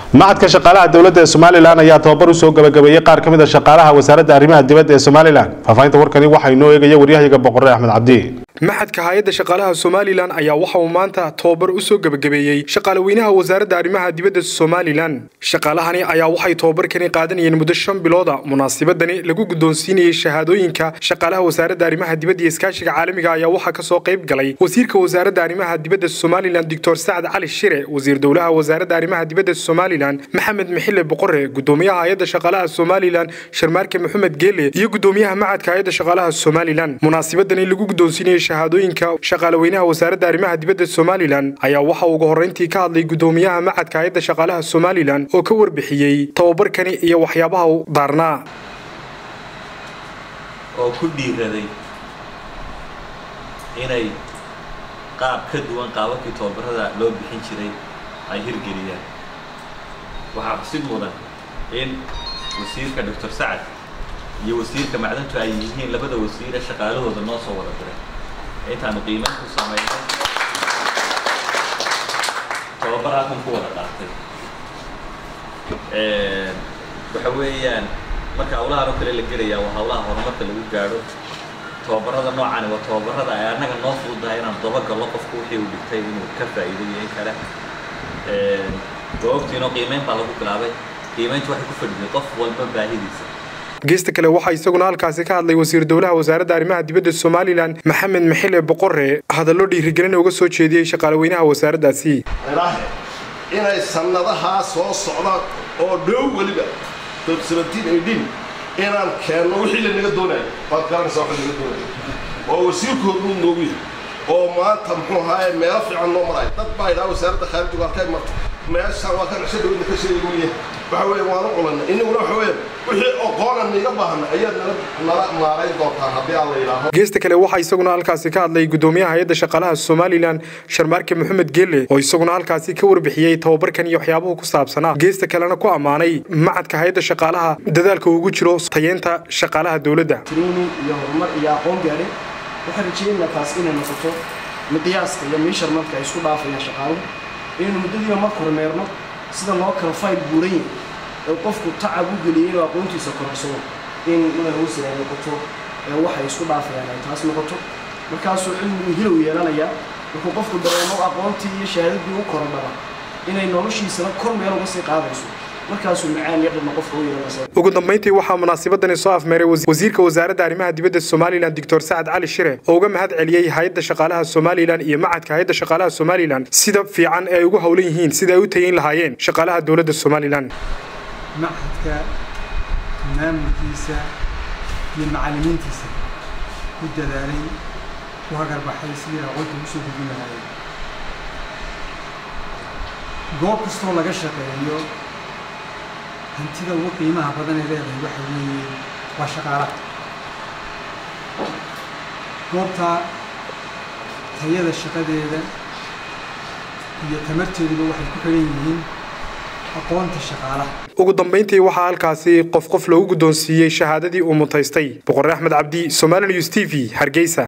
macadka shaqaalaha dowladda ee somalilan ayaa tababar usoo gabagabeeyey qaar ka mid a shaqaalaha wasaaradda arrimaha dibadda ee somalilan faahfaahinta warkani waxaa inoo eegaya waryahayaga boqore axmed cabdi maxadka hay-adda shaqaalaha somalilan ayaa waxa uu maanta tababar usoo gebagabeeyey shaqaalaweynaha wasaaradda arrimaha dibadda somalilan shaqaalahani ayaa waxay tababarkani qaadanayeen muddo shan bilooda munaasabadani lagu guddoonsiinayey shahaadooyinka shaqaalaha wasaaradda arrimaha dibadda iyo iskaashiga caalamiga ayaa waxaa kasoo qayb galay wasiirka wasaaradda arrimaha dibadda somalilan doctor sacad cali shire wasiir dowlaha wasaaradda arrimaha dibadda somalilan maxamed mixile boqore gudoomiyaha hay-adda shaqaalaha somalilan sharmaarke maxamed geele iyo gudoomiyaha macadka hay-adda shaqaalaha somalilan munaasabadani lagu guddoonsiinayey shahaadooyinka shaqaalaweynaha wasaaradda arrimaha dibadda somalilan ayaa waxa ugu horreyntii ka hadlay gudoomiyaha macadka hay-adda shaqaalaha somalilan oo ka warbixiyey tababarkani iyo waxyaabaha u daarnaa oo ku dhiiraday inay qaab ka duwan qaababkii tababarada loo bixin jiray ay hirgeliyaan waxaa xusid mudan in wasiirka doctor sacad iyo wasiirka macdantu ay yihiin labada wasiire shaqaalahooda noo soo wada diray intaanu qiimayn ku samaynay tababar halkan ku wada qaatay waxa weeyaan marka hawlahan oo kale la gelayaa waa hawlaha horumarka lagu gaadho tababarada noocani waa tababarada ay annaga noo fududahay inaan dabagallo qofku wixii uu dhigtay inuu ka faa'iido iyo in kale waa ogtiinoo qiimeyn baa lagu bilaabay qiimeyntu waxay ku fadhiday qof walba baahidiisa geesta kale waxaa isaguna halkaasi ka hadlay wasiir dowlaha wasaaradda arrimaha dibadda somalilan maxamed maxile boqore hadallo dhiirigelin uga soo jeediyey shaqaalaweynaha wasaaraddaasi inay sannadahaa soo socda oo dhow weliba inaan keenno wixii lanaga doonayo waad garanaysaa waxa laga doonayo oo wasiirkooduu noogu yahay oo maanta muxuu ahaaye meelo fiican noo maraya dad baa idhaha wasaaradda khaarijiga halkay marto meeshaan waa kan cisho dhawidna ka sheegi weeye waxa weeye waanu culanay innaguna waxa weeye wixii oqoonan niga baahna ayaad nala nala maarayn doontaa haddii aan la yidhaaho geesta kale waxaa isaguna halkaasi ka hadlay gudoomiyaha hay-adda shaqaalaha somalilan sharmaarke maxamed geele oo isaguna halkaasi ka warbixiyey tababarkan iyo waxyaabuhu ku saabsanaa geesta kalena ku ammaanay macadka hay-adda shaqaalaha dadaalka ugu jiro tayeenta shaqaalaha dowladda training iyo horumar iyo aqoon gaadhay waxaan rajeynaa taas inay noqoto miqyaaska iyo meesharmanka ay isku dhaafayaan shaqaaluhu inaynu muddadiiba marka hormeerno sida loo kala fayl buuran yahay ee qofku tacab u geliyey inuu aqoontiisa korarsado in madaxweyse ay noqoto ee waxay isku dhaafayaan ay taas noqoto markaasuu cilmigu hilow yeelanayaa markuu qofku dareemo aqoontii iyo shahaadadii u korodhaba inay noloshiisana kor meel uga sii qaadayso markaasuu macaan iyo dhadna qofka u yeelanaysa ugu dambeyntii waxaa munaasabadani soo afmeeray wasiirka wasaaradda arrimaha dibadda somalilan doctor sacad cali shire oo uga mahad celiyey hay-adda shaqaalaha somalilan iyo macadka hay-adda shaqaalaha somalilan sida fiican ee ay ugu howlan yihiin sida ay u tageyn lahaayeen shaqaalaha dowladda somalilan macadka maamulkiisa iyo macallimiintiisa ku dadaalay ku hagarbaxay sidii aqoonta ugu soo gudbin lahaayeen goob kastoo laga shaqeeyo hantida ugu qiimaha badan ee leedahay waxa weeye waa shaqaalaha goobtaa tayada shaqadeeda iyo tamarteeduba waxay ku xidhan yihiin aqoonta shaqaalaha ugu dambeyntii waxaa halkaasi qof qof loogu guddoonsiiyey shahaadadii uu mutaystay boqore axmed cabdi somali news t v hargeysa